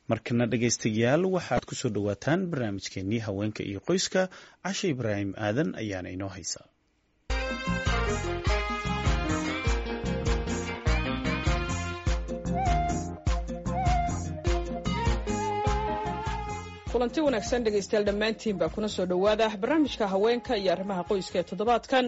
markana dhegaystayaal waxaad ku soo dhowaataan barnaamijkeenii haweenka iyo qoyska cashe ibraahim aadan ayaana inoo haysa kulanti wanaagsan dhegaystayaal dhammaantiinbaa kuna soo dhowaada barnaamijka haweenka iyo arrimaha qoyska ee toddobaadkan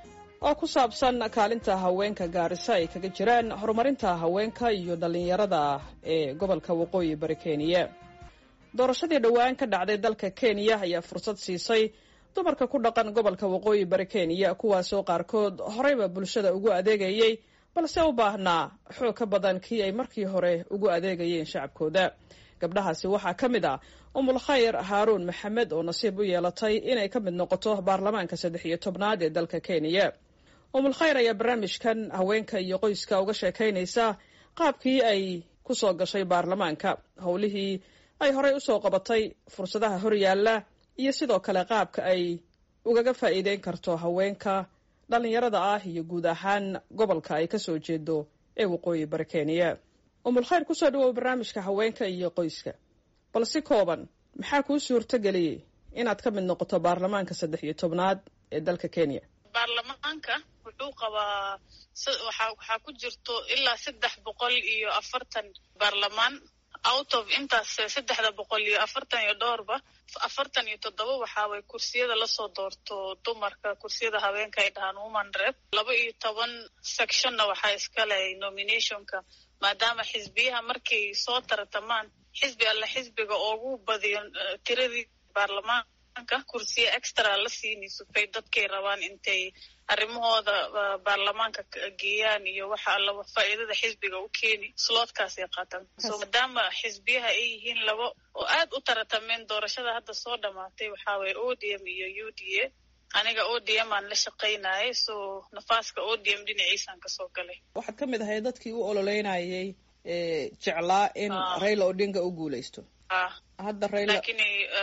oo ku saabsan kaalinta haweenka gaarisa ay kaga jiraan horumarinta haweenka iyo dhallinyarada ee gobolka waqooyi bari kenya doorashadii dhowaan ka dhacday dalka kenya ayaa fursad siisay dumarka ku dhaqan gobolka waqooyi bari kenya kuwaasoo qaarkood horeyba bulshada ugu adeegayey balse u baahnaa xoog ka badan kii ay markii hore ugu adeegayeen shacabkooda gabdhahaasi waxaa ka mid ah umul khayr haaruun maxamed oo nasiib u yeelatay inay ka mid noqoto baarlamaanka saddex iyo tobnaad ee dalka kenya umul khayr ayaa barnaamijkan haweenka iyo qoyska uga sheekaynaysa qaabkii ay ku soo gashay baarlamaanka howlihii ay horey usoo qabatay fursadaha horyaalla iyo sidoo kale qaabka ay ugaga faa'iideyn karto haweenka dhallinyarada ah iyo guud ahaan gobolka ay kasoo jeedo ee waqooyi bari kenya umul khayr kusoo dhawow barnaamijka haweenka iyo qoyska bal si kooban maxaa kuu suurto geliyey inaad ka mid noqoto baarlamaanka saddex iyo tobnaad ee dalka kenya baarlamaanka wuxuu qabaa waxaa ku jirto ilaa saddex boqol iyo afartan baarlamaan out of intaas saddexda boqol iyo afartan iyo dhowrba afartan iyo toddoba waxaaway kursiyada lasoo doorto dumarka kursiyada haweenka ay dhahaan woman rep laba iyo toban sectionna waxaa iskale nominationka maadaama xisbiyaha markay soo tartamaan xisbi alle xisbiga ugu badiyo tiradii baarlamaanka kursiya extra la siinayso bay dadkay rabaan intay arrimahooda baarlamaanka geeyaan iyo waxa alla faa'iidada xisbiga u keeni sloodkaasay qaataan so maadaama xisbiyaha ay yihiin labo oo aad u taratameen doorashada hadda soo dhamaatay waxaa waye o d m iyo u d a aniga o d m aan la shaqaynayay so nafaaska o d m dhinaciisaan kasoo galay waxaad ka mid ahay dadkii u ololeynayay jeclaa in raila odinga u guuleysto hadda raila lakin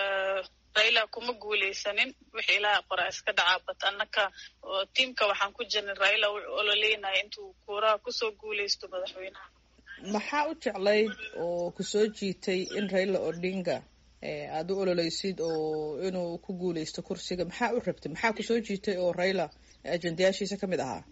raila kuma guuleysanin wixii ilaaha qoraa iska dhacaa bat annaka tiamka waxaan ku jirnay raila u ololeynaya intuu kuuraha kusoo guuleysto madaxweynaha maxaa u jeclayd oo kusoo jiitay in raila odinga aada u ololeysid oo inuu ku guuleysto kursiga maxaa u rabtay maxaa kusoo jiitay oo raila ajendayaashiisa ka mid ahaa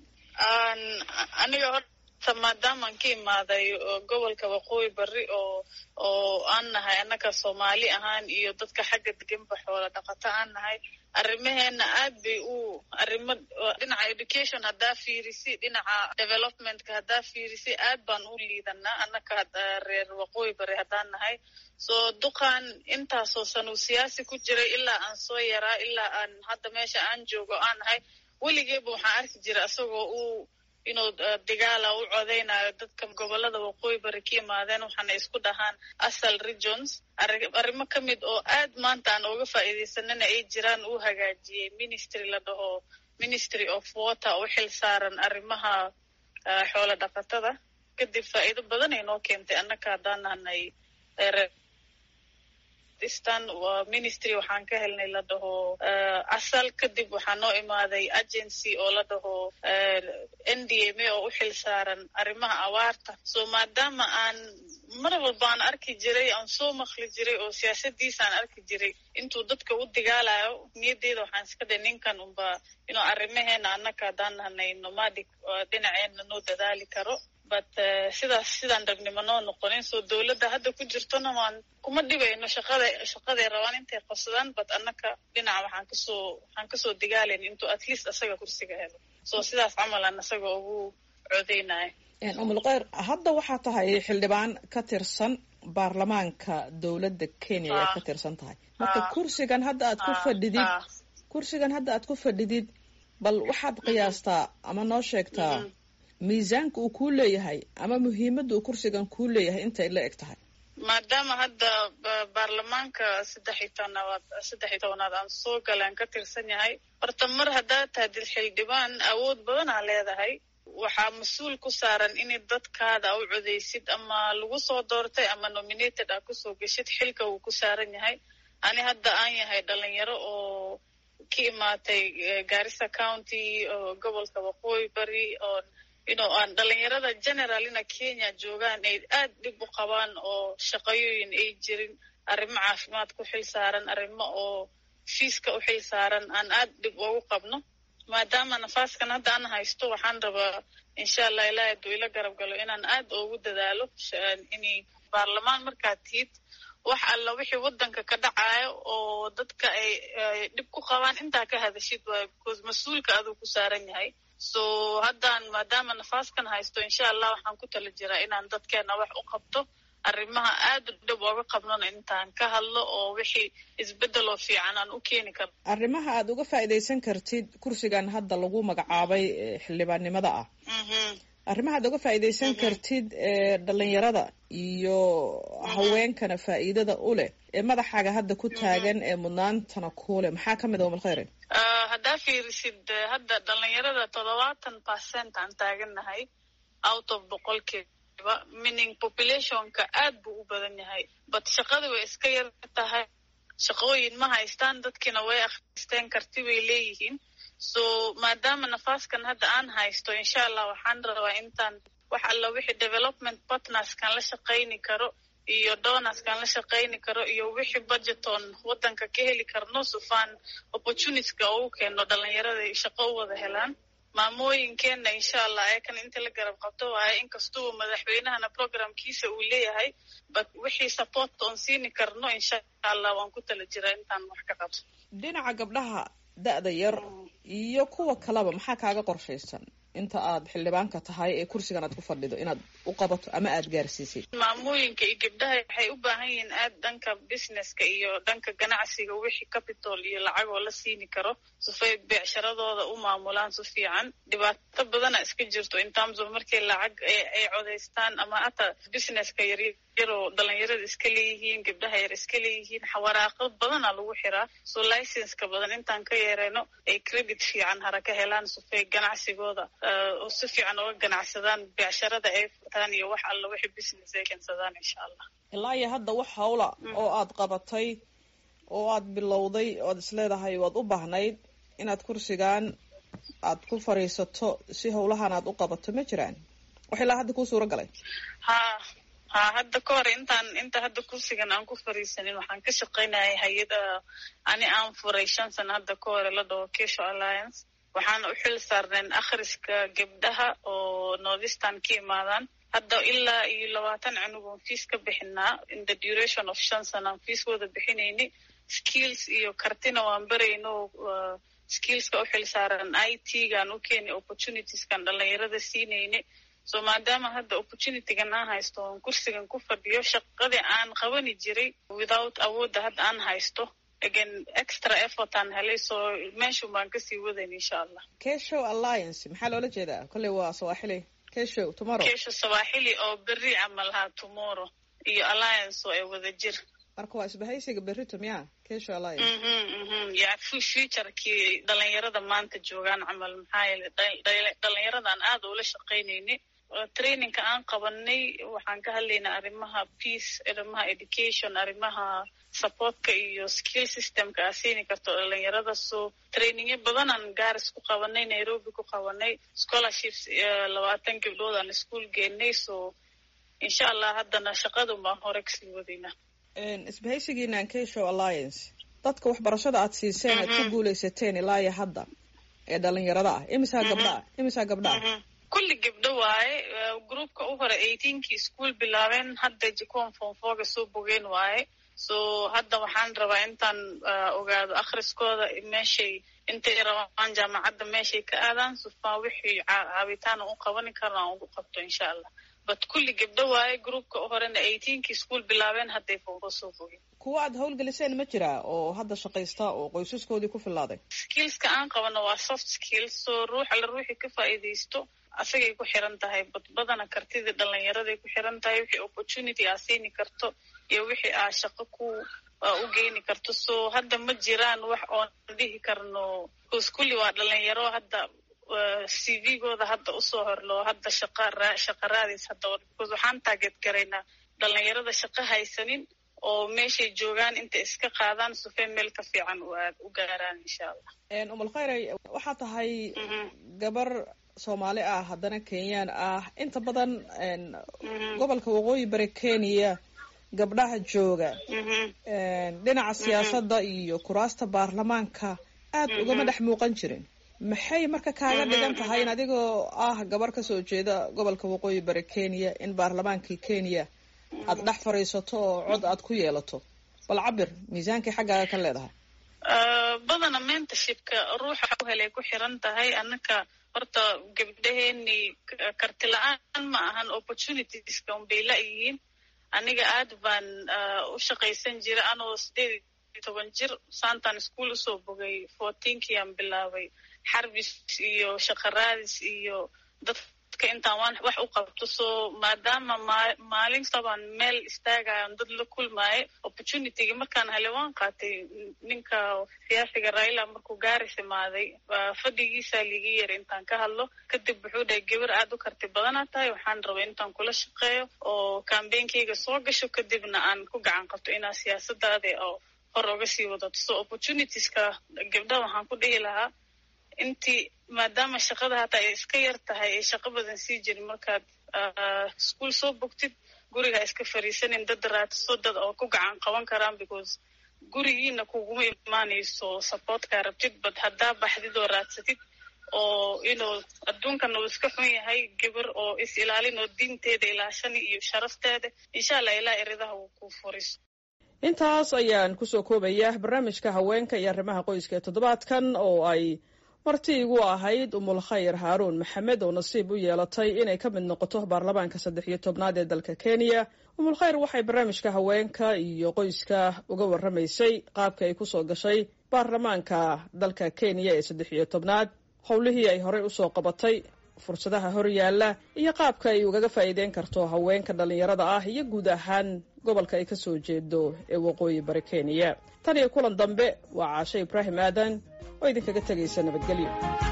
aniga horta maadaamaan ka imaaday gobolka waqooyi bari oo oo aan nahay annaka soomaali ahaan iyo dadka xagga deganba xoola dhaqato aan nahay arrimaheena aad bay u arrimo dhinaca education haddaa fiirisi dhinaca developmentka haddaa fiirisi aad baan u liidanaa annaka reer waqooyi bari haddaan nahay so duqan intaasoo sanuu siyaasi ku jiray ilaa aan soo yaraa ilaa aan hadda meesha aan joogo aan nahay weligeeba waxaan arki jira isagoo uu inuu digaala u codeynayo dadka gobolada waqooyi bari ka imaadeen waxaana isku dhahaan asal regions arrimo ka mid oo aad maanta aan uga faa'iidaysanana ay jiraan uu hagaajiyey ministry la dhaho ministry of water u xil saaran arrimaha xoola dhaqatada kadib faa'iido badan ay noo keentay annaka haddaan nahnay stan ministry waxaan ka helnay la dhaho asal kadib waxaa noo imaaday agency oo la dhaho n d m a oo u xil saaran arrimaha awaarta so maadaama aan mar walba aan arki jiray aan soo makli jiray oo siyaasadiisa aan arki jiray intuu dadka u digaalayo niyadeyda waxaan iska dhahay ninkan unba inuu arrimaheena annaka haddaan nahnay nomadic dhinaceena noo dadaali karo but sidaas sidaan ragnimo noo noqonin soo dowladda hadda ku jirtona waan kuma dhibayno shaqada shaqaday rabaan intay qabsadaan but annaka dhinaca waxaan kasoo waxaan kasoo digaalayn intuu at least asaga kursiga helo so sidaas camal aan asaga ugu codeynaya umul kheyr hadda waxaa tahay xildhibaan ka tirsan baarlamaanka dowladda kenya ayaad ka tirsan tahay marka kursigan hadda aad ku fadhidid kursigan hadda aad ku fadhidid bal waxaad qiyaastaa ama noo sheegtaa miisaanka uu kuu leeyahay ama muhiimadda uu kursigan kuu leeyahay intay la eg tahay maadaama hadda baarlamaanka saddex iyo tobnaad saddex iyo tobnaad aan soo galaan ka tirsan yahay horta mar haddaad tahdid xildhibaan awood badanaa leedahay waxaa mas-uul ku saaran inay dadkaada u codeysid ama lagu soo doortay ama nominated aa kusoo geshid xilka wuu ku saaran yahay ani hadda aan yahay dhalinyaro oo ka imaatay garissa county oo gobolka waqooyi bari oo inoo aan dhalinyarada generalina kenya joogaan ay aad dhib u qabaan oo shaqayooyin ay jirin arrimo caafimaad ku xil saaran arrimo oo fiiska u xil saaran aan aad dhib ugu qabno maadaama nafaaskan hadda aan haysto waxaan rabaa insha allah ilaahi hadduu ila garab galo inaan aad ugu dadaalo inay baarlamaan markaad tihid wax alla wixii waddanka ka dhacayo oo dadka ay dhib ku qabaan intaa ka hadashid waayo because mas-uulka aduu ku saaran yahay so haddaan maadaama nafaaskan haysto insha allah waxaan ku tala jiraa inaan dadkeena wax u qabto arrimaha aad u dhib ooga qabnona intaan ka hadlo oo wixii isbeddeloo fiican aan u keeni karno arrimaha aad uga faa'iidaysan kartid kursigan hadda lagu magacaabay xildhibaannimada ah arrimaha aad uga faa'iidaysan kartid ee dhalinyarada iyo haweenkana faa'iidada u leh ee madaxaaga hadda ku taagan ee mudnaantana kuuleh maxaa ka mid a umalkhayre haddaa fiirisid hadda dhalinyarada toddobaatan percent aan taagannahay out of boqolkiiba meaning populationka aad buu u badan yahay but shaqada way iska yar tahay shaqooyin ma haystaan dadkiina way akhristeen karti bay leeyihiin so maadaama nafaaskan hadda aan haysto insha allah waxaan rabaa intaan wax alla wixii development partnerskan la shaqayni karo iyo donorskan la shaqayni karo iyo wixii budgeton waddanka ka heli karno sufaan opportunityska ugu keeno dhalinyarada shaqo u wada helaan maamooyinkeenna insha allah ayakan inta la garab qabto waaye inkastuba madaxweynahana programkiisa uu leeyahay but wixii support oon siini karno insha allah waan ku tala jiraa intaan wax ka qabto dhinaca gabdhaha da-da yar iyo kuwa kaleba maxaa kaaga qorshaysan inta aad xildhibaanka tahay ee kursigan aad ku fadhido inaad u qabato ama aad gaarsiisid maamooyinka iyo gabdhaha waxay u baahan yihiin aad dhanka businesska iyo dhanka ganacsiga wixii capital iyo lacagoo la siini karo sifay beecsharadooda u maamulaan si fiican dhibaato badana iska jirto in terms of markay lacag ay codaystaan ama hataa businesska yaryaroo dhalinyarada iska leeyihiin gabdhaha yar iska leeyihiin waraaqo badana lagu xiraa so licenska badan intaan ka yeereyno ay credit fiican hara ka helaan sifay ganacsigooda oo si fiican uga ganacsadaan beecsharada ay furtaan iyo wax alla wixii business ay keensadaan insha allah ilaa iyo hadda wax hawla oo aad qabatay oo aad bilowday oad isleedahay waad u baahnayd inaad kursigan aad ku fadhiisato si hawlahan aad u qabato ma jiraan wax ilaa hadda kuu suura galay ha ha hadda ka hor intaan inta hadda kursigan aan ku fariisanin waxaan ka shaqaynayay hay-ada ani aan furay shan sana hadda ka hore la dhaho kesho alliance waxaana u xil saarneen akhriska gabdhaha oo northistan ka imaadaan hadda ilaa iyo labaatan cunugoon fiis ka bixinaa in the duration of shan sana aan fiiskooda bixinayni skills iyo kartina waan barayno skillska u xil saaran i t gaan u keeni opportunitieskan dhalinyarada siinayni so maadaama hadda opportunitygan aan haysto oon kursigan ku fadhiyo shaqadii aan qabani jiray without awoodda hadda aan haysto again extra effort aan helay so meeshun baan kasii wadayn insha allah keshow alliance maxaa loola jeedaa kolley waa sawaaxili keshow tomorrow kesho sawaaxili oo berri camal haa tomorrow iyo alliance oo ay wada jir marka waa isbahaysiga berrito miya keshow alliance ya futurekii dhalinyarada maanta joogaan camal maxaa yeele dhalinyaradan aada ula shaqaynayni trainingka aan qabanay waxaan ka hadlaynaa arrimaha peace arrimaha education arrimaha supportka iyo skill systemka aa siini karto dhalinyarada so trainingyo badanaan gaaris ku qabanay nairobi ku qabanay scholarships labaatan gabdhood aan ischool geenay so insha allah haddana shaqadun baan hore kasii wadaynaa isbahaysigiinan keshow alliance dadka waxbarashada aad siiseen aad ku guuleysateen ilaa iyo hadda ee dhalinyarada ah imisaa gabdha ah imisaa gabdha ah kulli gabdho waaye groupka u hore eighteenkii ischool bilaabeen hadda jikoon fonfoga soo bogeen waaye so hadda waxaan rabaa intaan ogaado akhriskooda meeshay intay rabaan jaamacadda meeshay ka aadaan sufaa wixii caabitaan u qabani karna aan ugu qabto insha allah but kulli gabdho waaye groupka u horena eighteenkii ischool bilaabeen hadday fonfo soo bogeen kuwa aad hawlgeliseen ma jiraa oo hadda shaqaysta oo qoysaskoodii ku filaaday skillska aan qabano waa soft skills so ruux alla ruuxii ka faa'iidaysto asagay ku xiran tahay badbadana kartidii dhalinyaraday ku xiran tahay wixii opportunity aa siini karto iyo wixii aa shaqo ku u geeni karto so hadda ma jiraan wax oon dhihi karno bcause kulli waa dhalinyaro hadda c v-gooda hadda usoo horloo hadda shaqa shaqa raadis hadda because waxaan taageed garaynaa dhalinyarada shaqo haysanin oo meeshay joogaan intay iska qaadaan sufee meel ka fiican u gaaraan insha allah umul khayray waxaa tahay gabar soomaali ah haddana kenyaan ah inta badan gobolka waqooyi bari kenya gabdhaha jooga dhinaca siyaasadda iyo kuraasta baarlamaanka aad ugama dhex muuqan jirin maxay marka kaaga dhigan tahay in adigoo ah gabar kasoo jeeda gobolka waqooyi bari kenya in baarlamaankii kenya aad dhex fadhiisato oo cod aad ku yeelato bal cabir miisaankay xaggaaga ka leedahay badana mentorshipka ruuxa u helay ku xiran tahay annaka horta gabdhaheeni karti la-aan ma ahan opportunitieska unbay la-yihiin aniga aad baan u shaqaysan jira anoo sideed iyo toban jir santan school usoo bogay fourteenkiiaan bilaabay xarbis iyo shaqaraadis iyo dadka intaan waan wax u qabto so maadaama maalin sabaan meel istaagayan dad la kulmaayo opportunityga markaan helay waan qaatay ninka siyaasiga raila markuu gaaris imaaday fadhigiisaa liiga yara intaan ka hadlo kadib wuxuu dhahay gabar aad u karti badanaa tahay waxaan rabay intaan kula shaqeeyo oo kambeynkayga soo gasho kadibna aan ku gacan qabto inaa siyaasadaada oo hor oga sii wadato so opportunitieska gabdhaha waxaan ku dhihi lahaa intii maadaama shaqada hataa ay iska yar tahay ay shaqo badan sii jirin markaad ischool soo bogtid guriga iska fariisanin dad raadso dad oo ku gacan qaban karaan because gurigiina kuguma imaanayso supportkaa rabtid bad haddaa baxdid oo raadsatid oo inuu adduunkan uu iska xun yahay gabar oo is ilaalin oo diinteeda ilaashani iyo sharafteeda insha allah ilaa eridaha uu ku furiso intaas ayaan kusoo koobaya barnaamijka haweenka iyo arrimaha qoyska ee toddobaadkan oo ay marti igu ahayd umul khayr haaruun maxamed oo nasiib u yeelatay inay ka mid noqoto baarlamaanka saddex iyo tobnaad ee dalka kenya umul khayr waxay barnaamijka haweenka iyo qoyska uga warramaysay qaabka ay kusoo gashay baarlamaanka dalka kenya ee saddex iyo tobnaad howlihii ay horey usoo qabatay fursadaha hor yaalla iyo qaabka ay ugaga faa'iideyn karto haweenka dhallinyarada ah iyo guud ahaan gobolka ay kasoo jeedo ee waqooyi bari kenya tan iyo kulan dambe waa caashe ibraahim aadan oo idinkaga tegaysa nabadgelyo